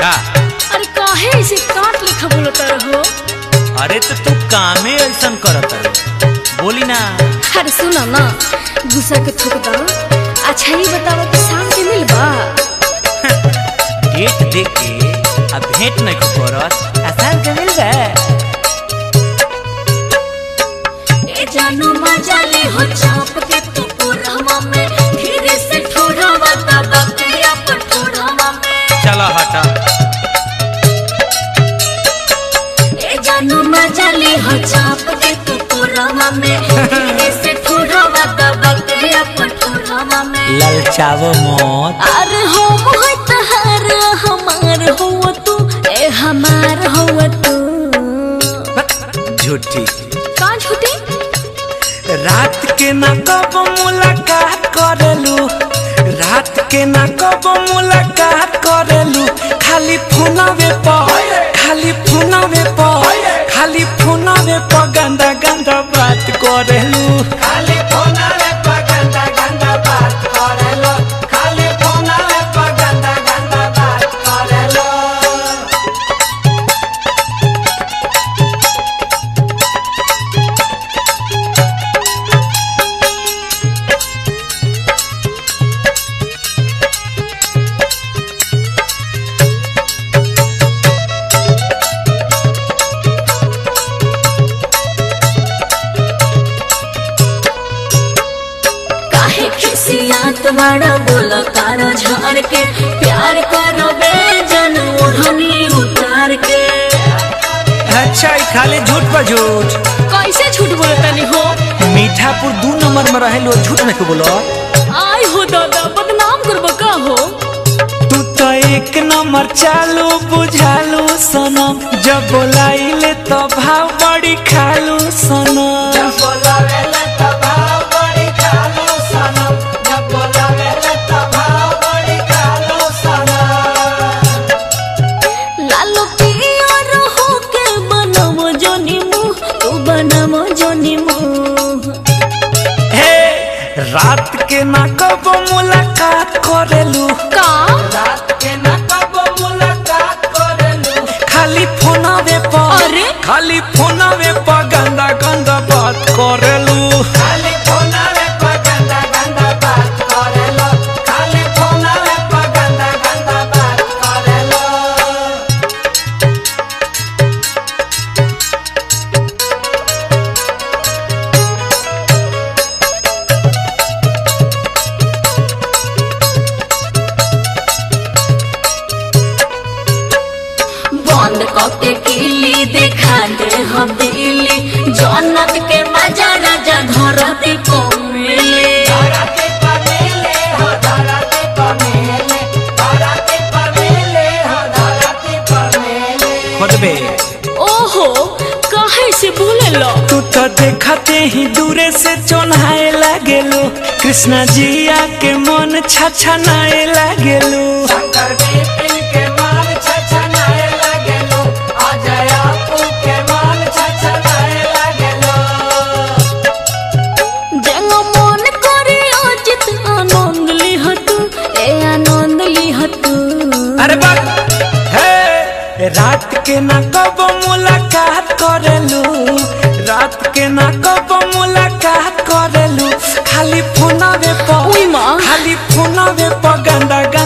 का अरे काहे ऐसे काट लेखा बोलता रहो अरे तो तू कामे ऐसन करत रहे बोली ना अरे सुना ना गुस्सा के थूक दो अच्छा ही बतावा कि शाम के मिलबा डेट दे के अब भेंट नहीं करत आसान के मिल गए ए जानो मजा ले हो चाप के तू पुरहमा में धीरे से ठोड़ावा ता बकरिया पर ठोड़ावा में चलो हटा ए जानो मजा ले हो चाप के तू पुरहमा में धीरे से ठोड़ावा ता बकरिया पर ठोड़ावा में ललचावो मौत अरे हो मोह तहार हमार हो तू ए हमार हो तू झूठी का झूठी रात के ना कब मुलाकात करेलू रात के ना कब मुलाकात करेलू खाली फोनवे पर खाली फोनवे पर खाली फोनवे पर गंदा गंदा बात करेलू खाली फोनवे पर गंदा गंदा बात करेलू खाली फोनवे पर गंदा गंदा बात करेलू काहे खिसियात बड़ा बोला तारा झाड़ के प्यार करो बे जन ओढ़नी उतार के अच्छा ई खाली झूठ पर झूठ कैसे झूठ बोलता नहीं हो मीठापुर दू नंबर में रहेलो झूठ नहीं बोलो आय हो दादा बदनाम करबो का हो तू तो एक नंबर चालू बुझालू सनम जब बोलाइले तो भाव बड़ी खालू सनम जब बोलावेले तो भाव बड़ी खालू सनम जब बोलावेले तो भाव बड़ी खालू सनम लालो पियर हो के बनमो जोनी मुंह तू बनमो जोनी मुंह हे रात के ना कब मुलाकात करेलू का रात के ना कब मुलाकात करेलू खाली फोनवे पर अरे? खाली फोनवे पर गंदा गंदा बात करेलू खाली फोनवे पर गंदा गंदा बात करेलू खाली फोनवे पर गंदा गंदा बात करेलू बंद कके किली देखा दे हम दिली जन्नत के मजा राजा धरती को मिले धरती पर मिले हो धरती पर मिले धरती पर मिले हो धरती पर मिले खोदबे ओहो काहे से बोले लो तू तो देखते ही दूरे से चोन्हाए लागेलो कृष्णा जिया के मन छछनाए लागेलो शंकर बिपिन के मन छछनाए लागेलो अजय आपू के मन छछनाए लागेलो जेंगा मन करे अजित आनंद लिहतु ए आनंद लिहतु अरे बात हे रात के ना कब मुलाकात करेलू रात के ना कब मुलाकात करेलू खाली फोनवे पर उई माँ। खाली फोनवे पर गंदा